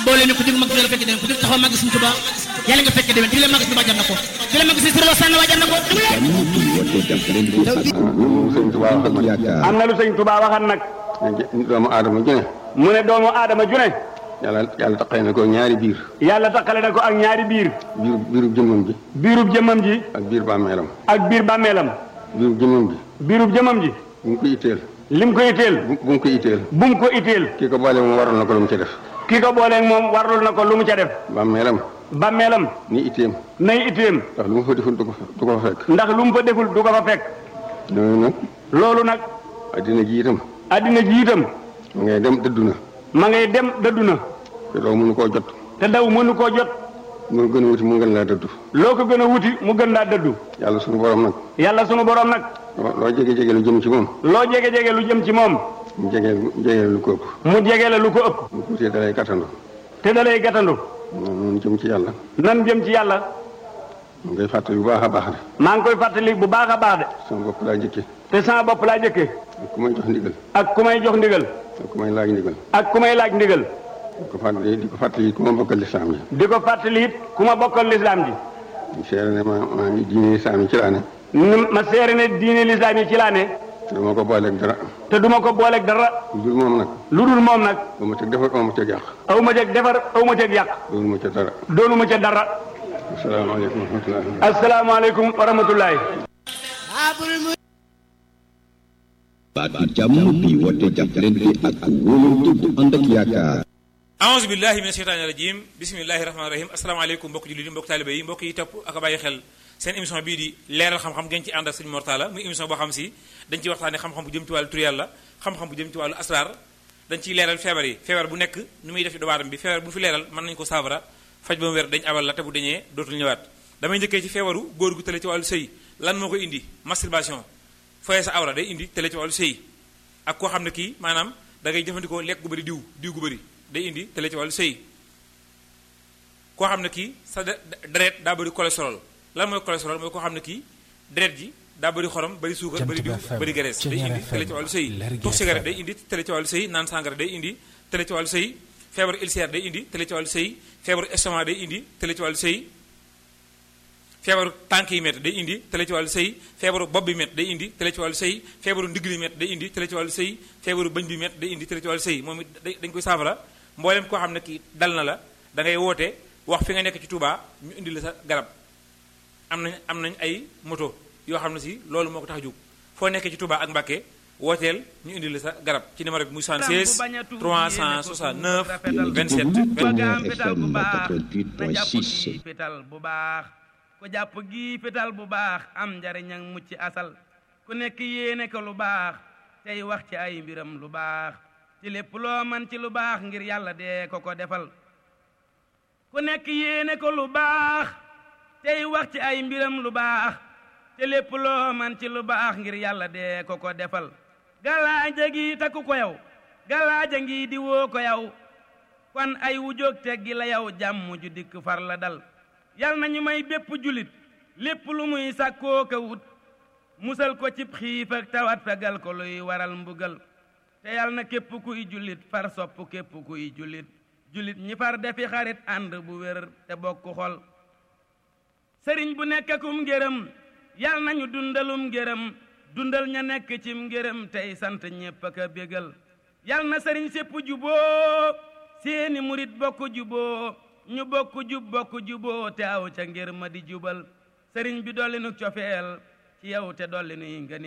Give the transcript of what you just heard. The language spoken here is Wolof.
boole ñu ko jóg mag di la fekk déwén ku jóg taxaw màgg suñu Tuubaa yàlla nga fekk déwén di la màgg suñu Tuubaa jar na ko di la màgg suñu Sëriñ Sànn waa jar na ko sëñ Tuubaa waxal ma am na lu sëñ Tuubaa waxan nag doomu aadama ju ne mu ne doomu aadama ju ne yàlla yàlla taqale na ko ñaari biir yàlla taqale na ko ak ñaari biir biir biirub jëmmam ji biirub jëmmam ji ak biir bàmmeelam ak biir bàmmeelam biirub jëmmam ji biirub jëmmam ji bu mu ko itteel lim ko itteel bu bu mu ko itteel bu mu ko itteel kii ko boole moom waroon na ko lu mu ci def ki ko booleeg moom warlul na ko lu mu ca def bàmmeelam bàmmeelam ni itteem nay itteem ndax lu mu fa deful du ko fa du ko fa fekk ndax lu mu fa deful du ko fa fekk noonu nag loolu nag addina ji itam addina ji itam ma ngay dem dëddu na ma ngay dem dëddu na te doo mënu koo jot te daw mënu koo jot mu gën a wuti mu gën laa dëddu loo ko gën a wuti mu gën laa dëddu yàlla sunu borom nag yàlla sunu borom nag loo loo jege jege lu jëm ci moom loo jege jege lu jëm ci moom mu jege jege lu ko ëpp mu jege la lu ko ëpp mu tuutee dalay gàttandu te da lay gàttandu noonu jëm ci yàlla nan jëm ci yàlla mu ngay fàttali bu baax a baax de maa ngi koy fàttali bu baax a baax de sama bopp laa jëkke te sama bopp laa jëkkee ak ku may jox ndigal ak ku may jox ndigal ak ku may laaj ndigal ak ku may laaj ndigal di ko fàttali di ko fàttali ku ma bokkal lislaam ji di ko fàttali it ku ma bokkal lislaam ji ñu seere ne ma maa ngi diine lislaam yi ci laa ne ni ma seere ne diine lislaam yi ci laa ne te duma ko booleeg dara te duma ko booleeg dara lu dul moom nag lu dul moom nag ba ma teg defar ba ma teg yàq aw ma ceeg defar aw ma ceeg yàq loolu ma ca dara doonu ma ca dara asalaamaaleykum wa rahmatullahi asalaamaaleykum wa rahmatullahi baatu jàmm bi woote jàppalante ak wóolante bu ànd ak yaakaar aouzu billahi mina sheytaani rajim bismillahi rahmaani rahim asalaamaaleykum mbokk jullit yi mbokk taalibe yi mbokk yi topp ak a bàyyi xel seen émission bii di leeral xam-xam ngeen ci ànd ak sëñ Mortala muy émission boo xam si dañ ciy waxtaane xam-xam bu jëm ci wàllu tur yàlla xam-xam bu jëm ci wàllu asrar dañ ciy leeral feebar yi feebar bu nekk nu muy def ci doomu aadama bi feebar bu fi leeral mën nañu ko saafara faj ba mu wér dañ abal la te bu dañee dootul ñëwaat damay njëkkee ci feebaru góor gu tële ci wàllu sëy lan moo koy indi masturbation foye sa awra day indi tële ci wàllu sëy ak koo xam ne kii maanaam da ngay jëfandikoo lekk gu bëri diw diw gu bëri day indi tële ci wàllu sëy koo xam ne kii sa deret daa bëri cholestérol lan mooy cholestérol mooy koo xam ne kii deret ji daa bëri xorom bëri suukar bëri diw bëri graisse day indi tële ci wàllu sëy tux cigarette day indi tële ci wàllu sëy naan sangara day indi tële ci wàllu sëy feebaru ulcère day indi tële ci wàllu sëy feebaru estomac day indi tële ci wàllu sëy feebaru tànk yi métti day indi tële ci wàllu sëy feebaru bopp bi métti day indi tële ci wàllu sëy feebaru ndigg li métti day indi tële ci wàllu sëy feebaru bëñ bi métti day indi tële ci wàllu sëy moom it dañ koy saafara mboolem koo xam ne kii dal na la da ngay woote wax fi nga nekk ci Touba ñu indi la sa garab am nañ am nañ ay moto yoo xam ne si loolu moo ko tax a jóg foo nekkee ci Touba ak Mbacké wooteel ñu indi la sa garab ci numéro bi muy 76 369 27 88.6 fital bu baax ku jàpp gi fital bu baax am njariñ ak mucc asal ku nekk yéene ko lu baax tey wax ci ay mbiram lu baax ci lépp loo man ci lu baax ngir yàlla dee ko ko defal ku nekk yéene ko lu baax tey wax ci ay mbiram lu baax ci lépp loo man ci lu baax ngir yàlla dee ko ko defal galaaja gi takku ko yow galaaja ngi di woo ko yow kon ay wujóog teggi la yow jàmm ju dikk far la dal yal na ñu may bépp julit lépp lu muy sàkkoo ka wut musal ko cib xiif ak tawat fegal ko luy waral mbugal te yal na képp kuy julit far sopp képp kuy julit julit ñi far defi xarit ànd bu wér te bokk xol sëriñ bu nekkakum ngërëm yal nañu dundalum ngërëm dundal ña nekk cim ngërëm tey sant ñépp ak a bégal yal na sëriñ sépp juboo seeni murit bokk juboo ñu bokk jub bokk juboo te aw ca ngir ma di jubal sëriñ bi dolli nu cofeel ci yow te dolli nuy ngëni